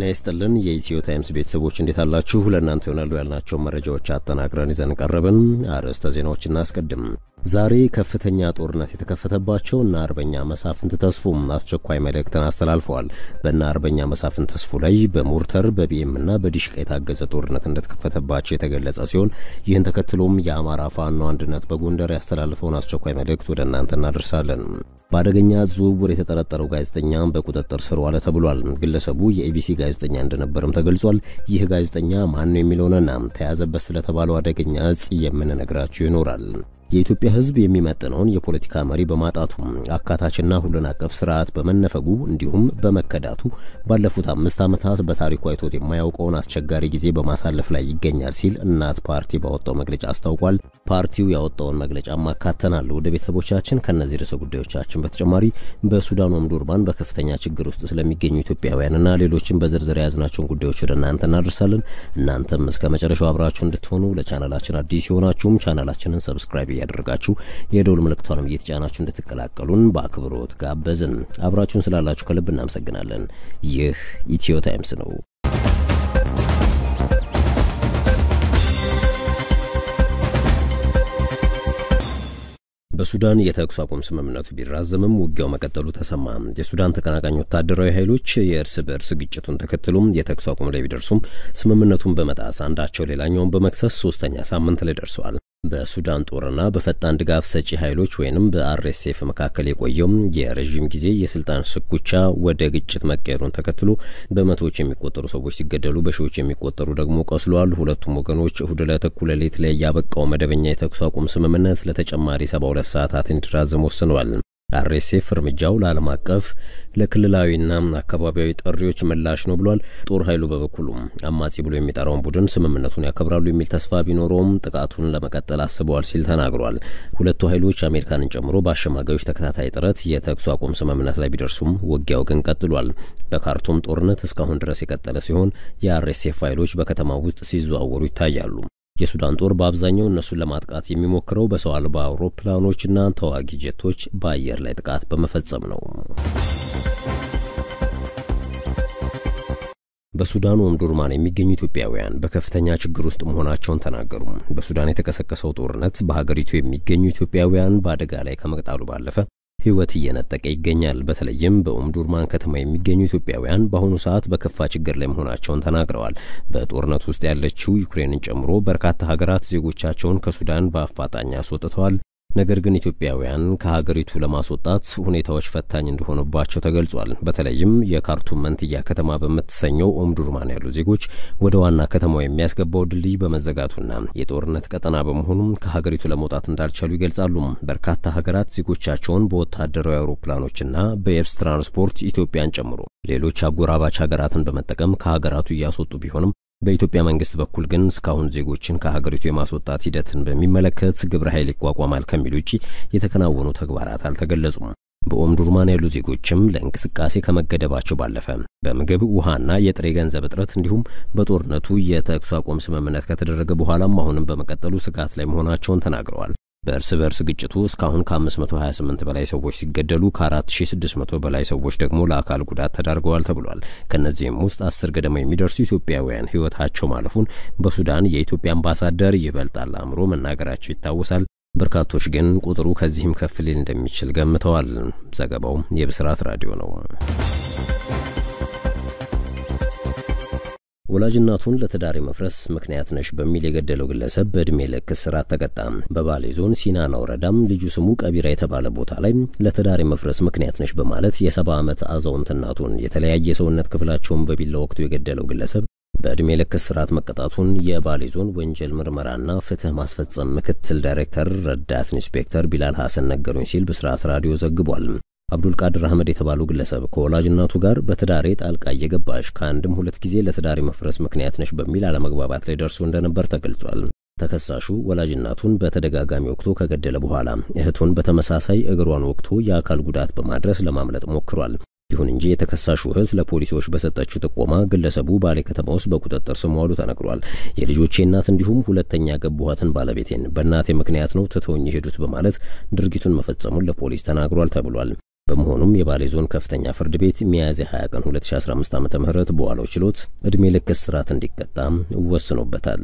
ይስጥልን የኢትዮ ታይምስ ቤተሰቦች እንዴት አላችሁ? ለእናንተ ይሆናሉ ያልናቸው መረጃዎች አጠናቅረን ይዘን ቀረብን። አርዕስተ ዜናዎች እናስቀድም። ዛሬ ከፍተኛ ጦርነት የተከፈተባቸው እነ አርበኛ መሳፍንት ተስፉ አስቸኳይ መልእክትን አስተላልፈዋል። በእነ አርበኛ መሳፍንት ተስፉ ላይ በሞርተር በቢኤም እና በዲሽቃ የታገዘ ጦርነት እንደተከፈተባቸው የተገለጸ ሲሆን ይህን ተከትሎም የአማራ ፋኖ አንድነት በጎንደር ያስተላልፈውን አስቸኳይ መልእክት ወደ እናንተ እናደርሳለን። በአደገኛ ዝውውር የተጠረጠረው ጋዜጠኛ በቁጥጥር ስር ዋለ ተብሏል። ግለሰቡ የኢቢሲ ጋዜጠኛ እንደነበርም ተገልጿል። ይህ ጋዜጠኛ ማን ነው የሚለውንና ተያዘበት ስለተባለው አደገኛ እጽ የምንነግራችሁ ይኖራል። የኢትዮጵያ ሕዝብ የሚመጥነውን የፖለቲካ መሪ በማጣቱ አካታችና ሁሉን አቀፍ ስርዓት በመነፈጉ እንዲሁም በመከዳቱ ባለፉት አምስት ዓመታት በታሪኩ አይቶት የማያውቀውን አስቸጋሪ ጊዜ በማሳለፍ ላይ ይገኛል ሲል እናት ፓርቲ ባወጣው መግለጫ አስታውቋል። ፓርቲው ያወጣውን መግለጫ ማካተናል። ወደ ቤተሰቦቻችን ከእነዚህ ርዕሰ ጉዳዮቻችን በተጨማሪ በሱዳን ኦምዱርማን በከፍተኛ ችግር ውስጥ ስለሚገኙ ኢትዮጵያውያንና ሌሎችን በዝርዝር የያዝናቸውን ጉዳዮች ወደ እናንተ እናደርሳለን። እናንተም እስከ መጨረሻው አብራችሁ እንድትሆኑ ለቻናላችን አዲስ የሆናችሁም ቻናላችንን ሰብስክራይብ እያደረጋችሁ የደውል ምልክቷንም እየተጫናችሁ እንድትቀላቀሉን በአክብሮት ጋበዝን። አብራችሁን ስላላችሁ ከልብ እናመሰግናለን። ይህ ኢትዮ ታይምስ ነው። በሱዳን የተኩስ አቁም ስምምነቱ ቢራዘምም ውጊያው መቀጠሉ ተሰማ። የሱዳን ተቀናቃኝ ወታደራዊ ኃይሎች የእርስ በእርስ ግጭቱን ተከትሎም የተኩስ አቁም ላይ ቢደርሱም ስምምነቱን በመጣስ አንዳቸው ሌላኛውን በመክሰስ ሶስተኛ ሳምንት ላይ ደርሰዋል። በሱዳን ጦርና በፈጣን ድጋፍ ሰጪ ኃይሎች ወይንም በአርኤስኤፍ መካከል የቆየው የረዥም ጊዜ የስልጣን ሽኩቻ ወደ ግጭት መቀየሩን ተከትሎ በመቶዎች የሚቆጠሩ ሰዎች ሲገደሉ በሺዎች የሚቆጠሩ ደግሞ ቆስለዋል። ሁለቱም ወገኖች እሁድ ዕለት እኩለ ሌሊት ላይ ያበቃው መደበኛ የተኩስ አቁም ስምምነት ለተጨማሪ ሰባ ሁለት ሰዓታት እንዲራዘም ወስነዋል። አርኤስኤፍ እርምጃው ለዓለም አቀፍ ለክልላዊና አካባቢያዊ ጥሪዎች ምላሽ ነው ብሏል። ጦር ኃይሉ በበኩሉም አማጺ ብሎ የሚጠራውን ቡድን ስምምነቱን ያከብራሉ የሚል ተስፋ ቢኖረውም ጥቃቱን ለመቀጠል አስበዋል ሲል ተናግሯል። ሁለቱ ኃይሎች አሜሪካንን ጨምሮ በአሸማጋዮች ተከታታይ ጥረት የተኩስ አቁም ስምምነት ላይ ቢደርሱም ውጊያው ግን ቀጥሏል። በካርቱም ጦርነት እስካሁን ድረስ የቀጠለ ሲሆን የአርኤስኤፍ ኃይሎች በከተማው ውስጥ ሲዘዋወሩ ይታያሉ። የሱዳን ጦር በአብዛኛው እነሱን ለማጥቃት የሚሞክረው በሰው አልባ አውሮፕላኖችና ተዋጊ ጀቶች በአየር ላይ ጥቃት በመፈጸም ነው። በሱዳን ኦምዱርማን የሚገኙ ኢትዮጵያውያን በከፍተኛ ችግር ውስጥ መሆናቸውን ተናገሩ። በሱዳን የተቀሰቀሰው ጦርነት በሀገሪቱ የሚገኙ ኢትዮጵያውያን በአደጋ ላይ ከመቅጣሉ ባለፈ ሕይወት እየነጠቀ ይገኛል። በተለይም በኦምዱርማን ከተማ የሚገኙ ኢትዮጵያውያን በአሁኑ ሰዓት በከፋ ችግር ላይ መሆናቸውን ተናግረዋል። በጦርነት ውስጥ ያለችው ዩክሬንን ጨምሮ በርካታ ሀገራት ዜጎቻቸውን ከሱዳን በአፋጣኝ አስወጥተዋል። ነገር ግን ኢትዮጵያውያን ከሀገሪቱ ለማስወጣት ሁኔታዎች ፈታኝ እንደሆኑባቸው ተገልጿል። በተለይም የካርቱም መንትያ ከተማ በምትሰኘው ኦምዱርማን ያሉ ዜጎች ወደ ዋና ከተማው የሚያስገባው ድልድይ በመዘጋቱና የጦርነት ቀጠና በመሆኑም ከሀገሪቱ ለመውጣት እንዳልቻሉ ይገልጻሉ። በርካታ ሀገራት ዜጎቻቸውን በወታደራዊ አውሮፕላኖችና በየብስ ትራንስፖርት ኢትዮጵያን ጨምሮ ሌሎች አጎራባች ሀገራትን በመጠቀም ከሀገራቱ እያስወጡ ቢሆንም በኢትዮጵያ መንግስት በኩል ግን እስካሁን ዜጎችን ከሀገሪቱ የማስወጣት ሂደትን በሚመለከት ግብረ ኃይል ይቋቋማል ከሚል ውጪ የተከናወኑ ተግባራት አልተገለጹም። በኦምዱርማን ያሉ ዜጎችም ለእንቅስቃሴ ከመገደባቸው ባለፈ በምግብ ውሃና የጥሬ ገንዘብ እጥረት እንዲሁም በጦርነቱ የተኩስ አቁም ስምምነት ከተደረገ በኋላም አሁንም በመቀጠሉ ስጋት ላይ መሆናቸውን ተናግረዋል። በእርስ በእርስ ግጭቱ እስካሁን ከ528 በላይ ሰዎች ሲገደሉ ከ4600 በላይ ሰዎች ደግሞ ለአካል ጉዳት ተዳርገዋል ተብሏል። ከእነዚህም ውስጥ አስር ገደማ የሚደርሱ ኢትዮጵያውያን ሕይወታቸው ማለፉን በሱዳን የኢትዮጵያ አምባሳደር ይበልጣል አእምሮ መናገራቸው ይታወሳል። በርካቶች ግን ቁጥሩ ከዚህም ከፍ ሊል እንደሚችል ገምተዋል። ዘገባው የብስራት ራዲዮ ነው። ወላጅናቱን ለትዳር መፍረስ ምክንያት ነሽ በሚል የገደለው ግለሰብ በእድሜ ልክ እስራት ተቀጣ። በባሌ ዞን ሲናና ወረዳም ልዩ ስሙ ቀቢራ የተባለ ቦታ ላይ ለትዳር መፍረስ ምክንያት ነሽ በማለት የሰባ ዓመት አዛውንት እናቱን የተለያየ የሰውነት ክፍላቸውን በቢላ ወቅቱ የገደለው ግለሰብ በዕድሜ ልክ እስራት መቀጣቱን የባሌ ዞን ወንጀል ምርመራና ፍትህ ማስፈጸም ምክትል ዳይሬክተር ረዳት ኢንስፔክተር ቢላል ሐሰን ነገሩኝ ሲል ብስራት ራዲዮ ዘግቧል። አብዱልቃድር አህመድ የተባሉ ግለሰብ ከወላጅ እናቱ ጋር በትዳሬ ጣልቃ እየገባሽ ከአንድም ሁለት ጊዜ ለትዳሬ መፍረስ ምክንያት ነሽ በሚል አለመግባባት ላይ ደርሶ እንደነበር ተገልጿል። ተከሳሹ ወላጅ እናቱን በተደጋጋሚ ወቅቶ ከገደለ በኋላ እህቱን በተመሳሳይ እግሯን ወቅቶ የአካል ጉዳት በማድረስ ለማምለጥ ሞክሯል። ይሁን እንጂ የተከሳሹ እህት ለፖሊሶች በሰጠችው ጥቆማ ግለሰቡ ባሌ ከተማ ውስጥ በቁጥጥር ስር መዋሉ ተነግሯል። የልጆቼ እናት እንዲሁም ሁለተኛ ገቡኋትን ባለቤቴን በእናቴ ምክንያት ነው ትተውኝ የሄዱት በማለት ድርጊቱን መፈጸሙን ለፖሊስ ተናግሯል ተብሏል። በመሆኑም የባሌ ዞን ከፍተኛ ፍርድ ቤት ሚያዝያ 20 ቀን 2015 ዓ ም በዋለው ችሎት ዕድሜ ልክ እስራት እንዲቀጣ ወስኖበታል።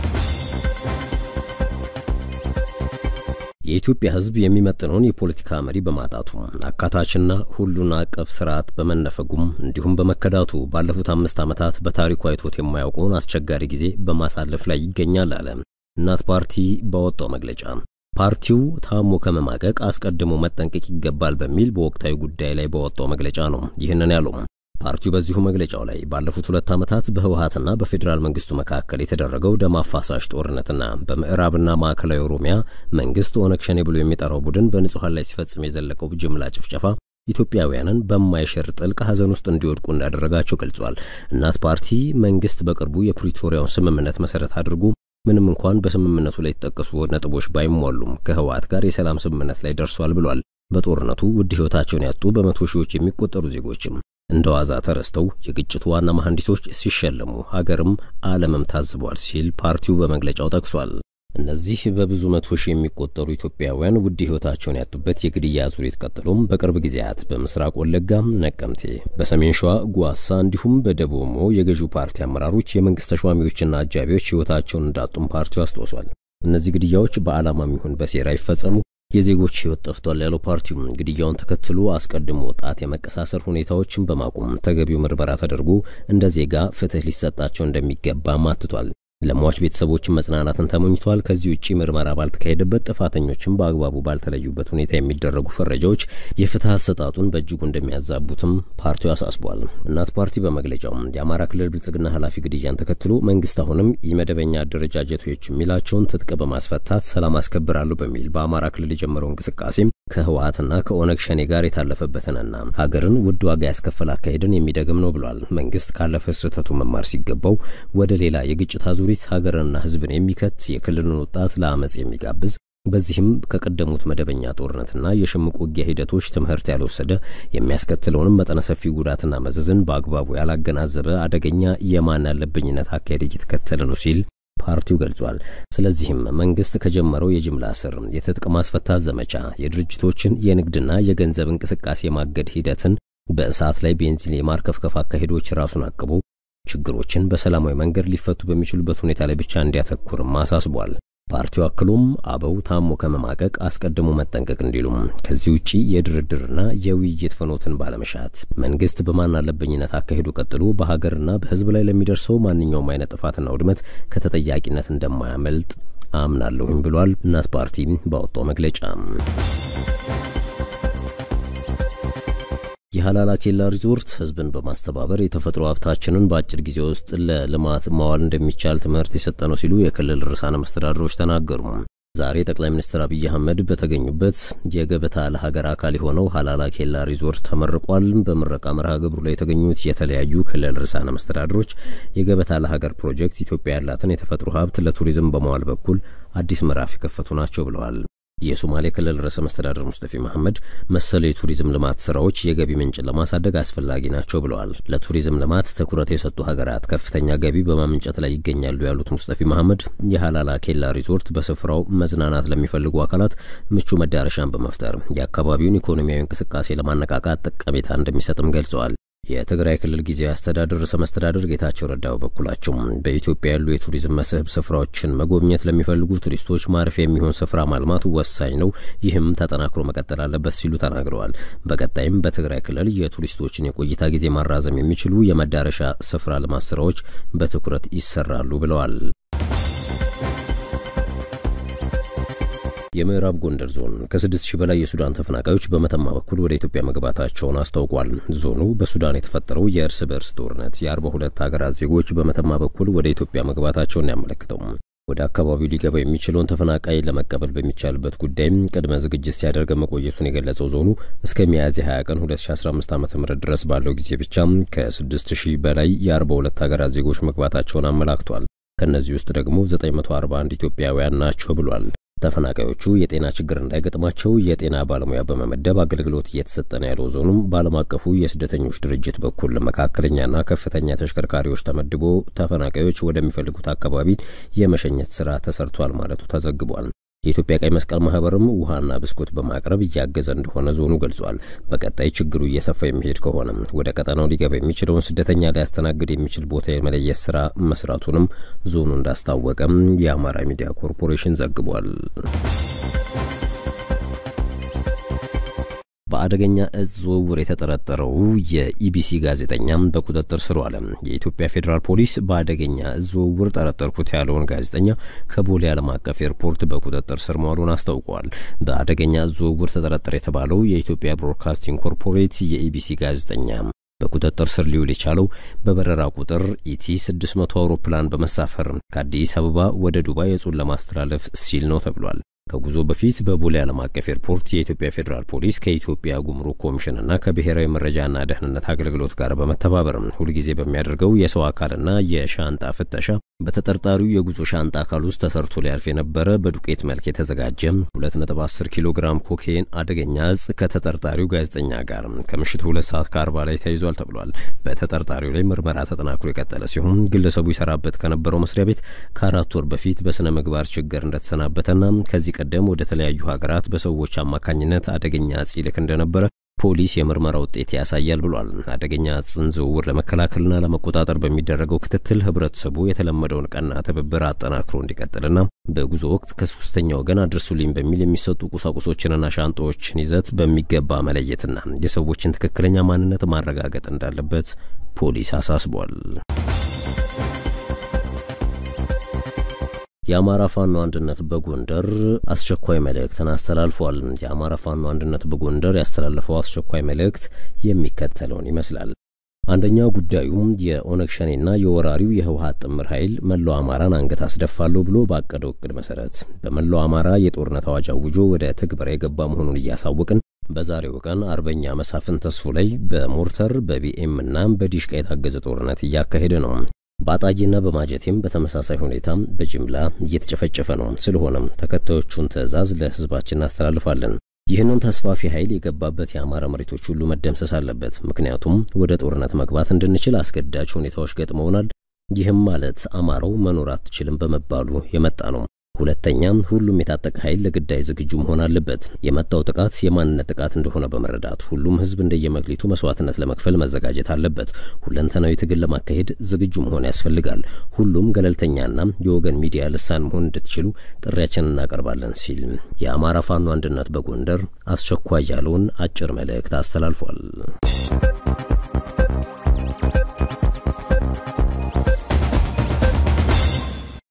የኢትዮጵያ ሕዝብ የሚመጥነውን የፖለቲካ መሪ በማጣቱ አካታችና ሁሉን አቀፍ ስርዓት በመነፈጉም እንዲሁም በመከዳቱ ባለፉት አምስት ዓመታት በታሪኩ አይቶት የማያውቀውን አስቸጋሪ ጊዜ በማሳለፍ ላይ ይገኛል አለ እናት ፓርቲ ባወጣው መግለጫ። ፓርቲው ታሞ ከመማቀቅ አስቀድሞ መጠንቀቅ ይገባል በሚል በወቅታዊ ጉዳይ ላይ ባወጣው መግለጫ ነው ይህንን ያለው። ፓርቲው በዚሁ መግለጫው ላይ ባለፉት ሁለት ዓመታት በህወሀትና በፌዴራል መንግስቱ መካከል የተደረገው ደም አፋሳሽ ጦርነትና በምዕራብና ማዕከላዊ ኦሮሚያ መንግስት ኦነግ ሸኔ ብሎ የሚጠራው ቡድን በንጹሐን ላይ ሲፈጽም የዘለቀው ጅምላ ጭፍጨፋ ኢትዮጵያውያንን በማይሽር ጥልቅ ሐዘን ውስጥ እንዲወድቁ እንዳደረጋቸው ገልጿል። እናት ፓርቲ መንግስት በቅርቡ የፕሪቶሪያውን ስምምነት መሰረት አድርጎ ምንም እንኳን በስምምነቱ ላይ የተጠቀሱ ነጥቦች ባይሟሉም ከህወሀት ጋር የሰላም ስምምነት ላይ ደርሷል ብሏል። በጦርነቱ ውድ ህይወታቸውን ያጡ በመቶ ሺዎች የሚቆጠሩ ዜጎችም እንደ ዋዛ ተረስተው የግጭቱ ዋና መሐንዲሶች ሲሸለሙ ሀገርም ዓለምም ታዝቧል ሲል ፓርቲው በመግለጫው ጠቅሷል። እነዚህ በብዙ መቶ ሺህ የሚቆጠሩ ኢትዮጵያውያን ውድ ህይወታቸውን ያጡበት የግድያ ዙሪት ቀጥሎም በቅርብ ጊዜያት በምስራቅ ወለጋ፣ ነቀምቴ፣ በሰሜን ሸዋ ጓሳ እንዲሁም በደቡብ ኦሞ የገዢው ፓርቲ አመራሮች፣ የመንግስት ተሿሚዎችና አጃቢዎች ህይወታቸውን እንዳጡም ፓርቲው አስታውሷል። እነዚህ ግድያዎች በዓላማም ይሁን በሴራ ይፈጸሙ የዜጎች ህይወት ጠፍቷል ያለው ፓርቲው ግድያውን ተከትሎ አስቀድሞ ጣት የመቀሳሰር ሁኔታዎችን በማቆም ተገቢው ምርመራ ተደርጎ እንደ ዜጋ ፍትህ ሊሰጣቸው እንደሚገባም አትቷል። ለሟች ቤተሰቦችን መጽናናትን ተመኝቷል። ከዚህ ውጪ ምርመራ ባልተካሄደበት ጥፋተኞችም በአግባቡ ባልተለዩበት ሁኔታ የሚደረጉ ፈረጃዎች የፍትህ አሰጣጡን በእጅጉ እንደሚያዛቡትም ፓርቲው አሳስቧል። እናት ፓርቲ በመግለጫው የአማራ ክልል ብልጽግና ኃላፊ ግድያን ተከትሎ መንግስት አሁንም የመደበኛ አደረጃጀቶች የሚላቸውን ትጥቅ በማስፈታት ሰላም አስከብራሉ በሚል በአማራ ክልል የጀመረው እንቅስቃሴም ከህወሀትና ከኦነግ ሸኔ ጋር የታለፈበትንና ሀገርን ውድ ዋጋ ያስከፈል አካሄድን የሚደግም ነው ብሏል። መንግስት ካለፈ ስህተቱ መማር ሲገባው ወደ ሌላ የግጭት አዙሪት ሀገርንና ህዝብን የሚከት የክልልን ወጣት ለአመፅ የሚጋብዝ በዚህም ከቀደሙት መደበኛ ጦርነትና የሽምቅ ውጊያ ሂደቶች ትምህርት ያልወሰደ የሚያስከትለውንም መጠነ ሰፊ ጉዳትና መዘዝን በአግባቡ ያላገናዘበ አደገኛ የማን ያለብኝነት አካሄድ እየተከተለ ነው ሲል ፓርቲው ገልጿል። ስለዚህም መንግስት ከጀመረው የጅምላ እስር፣ የትጥቅ ማስፈታት ዘመቻ፣ የድርጅቶችን የንግድና የገንዘብ እንቅስቃሴ ማገድ ሂደትን በእሳት ላይ ቤንዚን የማርከፍከፍ አካሄዶች ራሱን አቅቦ ችግሮችን በሰላማዊ መንገድ ሊፈቱ በሚችሉበት ሁኔታ ላይ ብቻ እንዲያተኩርም አሳስቧል። ፓርቲው አክሎም አበው ታሞ ከመማቀቅ አስቀድሞ መጠንቀቅ እንዲሉም ከዚህ ውጪ የድርድርና የውይይት ፍኖትን ባለመሻት መንግስት በማን አለበኝነት አካሄዱ ቀጥሎ በሀገርና በህዝብ ላይ ለሚደርሰው ማንኛውም አይነት ጥፋትና ውድመት ከተጠያቂነት እንደማያመልጥ አምናለሁኝ ብሏል። እናት ፓርቲ ባወጣው መግለጫ የሀላላ ኬላ ሪዞርት ህዝብን በማስተባበር የተፈጥሮ ሀብታችንን በአጭር ጊዜ ውስጥ ለልማት ማዋል እንደሚቻል ትምህርት የሰጠ ነው ሲሉ የክልል ርዕሳነ መስተዳድሮች ተናገሩ። ዛሬ ጠቅላይ ሚኒስትር አብይ አህመድ በተገኙበት የገበታ ለሀገር አካል የሆነው ሀላላ ኬላ ሪዞርት ተመርቋል። በምረቃ መርሃ ግብሩ ላይ የተገኙት የተለያዩ ክልል ርዕሳነ መስተዳድሮች የገበታ ለሀገር ፕሮጀክት ኢትዮጵያ ያላትን የተፈጥሮ ሀብት ለቱሪዝም በመዋል በኩል አዲስ ምዕራፍ የከፈቱ ናቸው ብለዋል። የሶማሌ ክልል ርዕሰ መስተዳድር ሙስጠፊ መሐመድ መሰል የቱሪዝም ልማት ስራዎች የገቢ ምንጭን ለማሳደግ አስፈላጊ ናቸው ብለዋል። ለቱሪዝም ልማት ትኩረት የሰጡ ሀገራት ከፍተኛ ገቢ በማመንጨት ላይ ይገኛሉ ያሉት ሙስጠፊ መሐመድ የሀላላ ኬላ ሪዞርት በስፍራው መዝናናት ለሚፈልጉ አካላት ምቹ መዳረሻን በመፍጠር የአካባቢውን ኢኮኖሚያዊ እንቅስቃሴ ለማነቃቃት ጠቀሜታ እንደሚሰጥም ገልጸዋል። የትግራይ ክልል ጊዜያዊ አስተዳደር ርዕሰ መስተዳድር ጌታቸው ረዳ በበኩላቸው በኢትዮጵያ ያሉ የቱሪዝም መስህብ ስፍራዎችን መጎብኘት ለሚፈልጉ ቱሪስቶች ማረፊያ የሚሆን ስፍራ ማልማቱ ወሳኝ ነው፣ ይህም ተጠናክሮ መቀጠል አለበት ሲሉ ተናግረዋል። በቀጣይም በትግራይ ክልል የቱሪስቶችን የቆይታ ጊዜ ማራዘም የሚችሉ የመዳረሻ ስፍራ ልማት ስራዎች በትኩረት ይሰራሉ ብለዋል። የምዕራብ ጎንደር ዞን ከስድስት ሺህ በላይ የሱዳን ተፈናቃዮች በመተማ በኩል ወደ ኢትዮጵያ መግባታቸውን አስታውቋል። ዞኑ በሱዳን የተፈጠረው የእርስ በእርስ ጦርነት የአርባ ሁለት ሀገራት ዜጎች በመተማ በኩል ወደ ኢትዮጵያ መግባታቸውን ያመለክተው ወደ አካባቢው ሊገባ የሚችለውን ተፈናቃይ ለመቀበል በሚቻልበት ጉዳይም ቅድመ ዝግጅት ሲያደርግ መቆየቱን የገለጸው ዞኑ እስከ ሚያዝያ 20 ቀን 2015 ዓ ም ድረስ ባለው ጊዜ ብቻ ከ6 ሺህ በላይ የአርባ ሁለት ሀገራት ዜጎች መግባታቸውን አመላክቷል። ከእነዚህ ውስጥ ደግሞ 941 ኢትዮጵያውያን ናቸው ብሏል። ተፈናቃዮቹ የጤና ችግር እንዳይገጥማቸው የጤና ባለሙያ በመመደብ አገልግሎት እየተሰጠ ነው ያለው ዞኑም በዓለም አቀፉ የስደተኞች ድርጅት በኩል መካከለኛና ከፍተኛ ተሽከርካሪዎች ተመድቦ ተፈናቃዮች ወደሚፈልጉት አካባቢ የመሸኘት ስራ ተሰርቷል ማለቱ ተዘግቧል። የኢትዮጵያ ቀይ መስቀል ማህበርም ውሃና ብስኩት በማቅረብ እያገዘ እንደሆነ ዞኑ ገልጿል። በቀጣይ ችግሩ እየሰፋ የሚሄድ ከሆነ ወደ ቀጠናው ሊገባ የሚችለውን ስደተኛ ሊያስተናግድ የሚችል ቦታ የመለየት ስራ መስራቱንም ዞኑ እንዳስታወቀም የአማራ ሚዲያ ኮርፖሬሽን ዘግቧል። በአደገኛ እጽ ዝውውር የተጠረጠረው የኢቢሲ ጋዜጠኛም በቁጥጥር ስር ዋለ። የኢትዮጵያ ፌዴራል ፖሊስ በአደገኛ እጽ ዝውውር ጠረጠርኩት ያለውን ጋዜጠኛ ከቦሌ ዓለም አቀፍ ኤርፖርት በቁጥጥር ስር መዋሉን አስታውቀዋል። በአደገኛ እጽ ዝውውር ተጠረጠረ የተባለው የኢትዮጵያ ብሮድካስቲንግ ኮርፖሬት የኢቢሲ ጋዜጠኛ በቁጥጥር ስር ሊውል የቻለው በበረራ ቁጥር ኢቲ 600 አውሮፕላን በመሳፈር ከአዲስ አበባ ወደ ዱባይ እጹን ለማስተላለፍ ሲል ነው ተብሏል። ከጉዞ በፊት በቦሌ ዓለም አቀፍ ኤርፖርት የኢትዮጵያ ፌዴራል ፖሊስ ከኢትዮጵያ ጉምሩክ ኮሚሽንና ከብሔራዊ መረጃና ደህንነት አገልግሎት ጋር በመተባበር ሁልጊዜ በሚያደርገው የሰው አካልና የሻንጣ ፍተሻ በተጠርጣሪው የጉዞ ሻንጣ አካል ውስጥ ተሰርቶ ሊያልፍ የነበረ በዱቄት መልክ የተዘጋጀ 2.10 ኪሎ ግራም ኮኬን አደገኛ እጽ ከተጠርጣሪው ጋዜጠኛ ጋር ከምሽቱ ሁለት ሰዓት ከአርባ ላይ ተይዟል ተብሏል። በተጠርጣሪው ላይ ምርመራ ተጠናክሮ የቀጠለ ሲሆን ግለሰቡ ይሰራበት ከነበረው መስሪያ ቤት ከአራት ወር በፊት በስነ ምግባር ችግር እንደተሰናበተና ከዚህ ቀደም ወደ ተለያዩ ሀገራት በሰዎች አማካኝነት አደገኛ እጽ ይልክ እንደነበረ ፖሊስ የምርመራ ውጤት ያሳያል ብሏል። አደገኛ እጽን ዝውውር ለመከላከልና ለመቆጣጠር በሚደረገው ክትትል ህብረተሰቡ የተለመደውን ቀና ትብብር አጠናክሮ እንዲቀጥልና በጉዞ ወቅት ከሶስተኛ ወገን አድርሱልኝ በሚል የሚሰጡ ቁሳቁሶችንና ሻንጣዎችን ይዘት በሚገባ መለየትና የሰዎችን ትክክለኛ ማንነት ማረጋገጥ እንዳለበት ፖሊስ አሳስቧል። የአማራ ፋኖ አንድነት በጎንደር አስቸኳይ መልእክትን አስተላልፏል። የአማራ ፋኖ አንድነት በጎንደር ያስተላለፈው አስቸኳይ መልእክት የሚከተለውን ይመስላል። አንደኛው ጉዳዩ የኦነግ ሸኔና የወራሪው የህወሀት ጥምር ኃይል መላው አማራን አንገት አስደፋለሁ ብሎ ባቀደው እቅድ መሰረት በመላው አማራ የጦርነት አዋጅ አውጆ ወደ ትግበራ የገባ መሆኑን እያሳወቅን በዛሬው ቀን አርበኛ መሳፍን ተስፉ ላይ በሞርተር በቢኤም እና በዲሽቃ የታገዘ ጦርነት እያካሄደ ነው። በአጣጂና በማጀቴም በተመሳሳይ ሁኔታ በጅምላ እየተጨፈጨፈ ነው። ስለሆነም ተከታዮቹን ትዕዛዝ ለህዝባችን እናስተላልፋለን። ይህንን ተስፋፊ ኃይል የገባበት የአማራ መሬቶች ሁሉ መደምሰስ አለበት። ምክንያቱም ወደ ጦርነት መግባት እንድንችል አስገዳጅ ሁኔታዎች ገጥመውናል። ይህም ማለት አማራው መኖር አትችልም በመባሉ የመጣ ነው። ሁለተኛም ሁሉም የታጠቀ ኃይል ለግዳይ ዝግጁ መሆን አለበት። የመጣው ጥቃት የማንነት ጥቃት እንደሆነ በመረዳት ሁሉም ህዝብ እንደየመክሊቱ መስዋዕትነት ለመክፈል መዘጋጀት አለበት። ሁለንተናዊ ትግል ለማካሄድ ዝግጁ መሆን ያስፈልጋል። ሁሉም ገለልተኛና የወገን ሚዲያ ልሳን መሆን እንድትችሉ ጥሪያችንን እናቀርባለን ሲል የአማራ ፋኖ አንድነት በጎንደር አስቸኳይ ያለውን አጭር መልእክት አስተላልፏል።